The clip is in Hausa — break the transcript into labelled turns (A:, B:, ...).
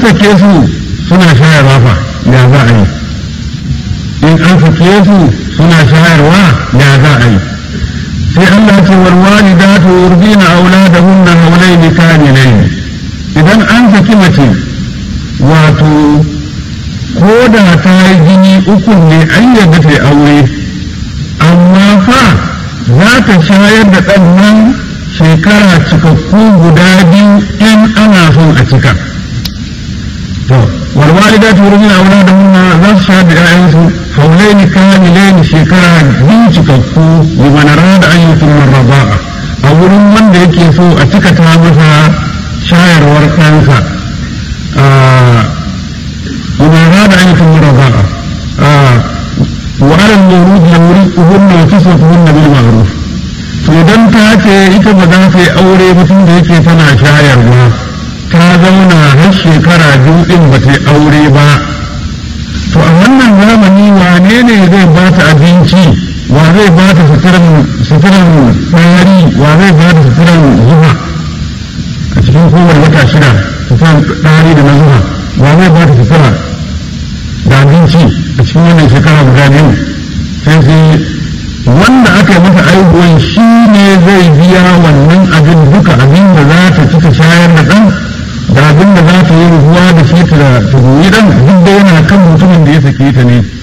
A: sake su suna shayarwa fa ya za a yi in an sake su suna shayarwa ya za a yi sai Allah ce wal walidatu yurdina auladahunna hawlaini kamilain idan an saki mace wato ko da ta yi jini uku ne an yadda ta yi aure amma fa za ta shayar da ɗan nan shekara cikakku guda biyu in ana son a cika to walwalida ta wurin aure da muna za su shayar da 'ya'yansu haulaini kamilaini shekara biyu cikakku liman rada an yi kuma raba'a a wurin wanda yake so a cika ta masa shayarwar ɗansa liman rada an yi kuma raba'a وعلى المولود يورثهن وكسوتهن بالمعروف to idan ta ce ita ba za ta yi aure mutum da yake tana shayarwa ta zauna har shekara biyu din ba ta yi aure ba to a wannan zamani wane ne zai ba ta abinci wa zai ba ta suturan tsari wa zai ba ta suturan zuwa a cikin kowane wata shida suturan tsari da na zuwa wa zai ba ta sutura da abinci a cikin wannan shekara guda biyu sai sai wanda aka yi masa aihuwan shi ne zai biya wannan abin duka abin da za ta cika shayar da ɗan da abin da za ta yi ruwa da shi ta goyi ɗan duk da yana kan mutumin da ya sake ta ne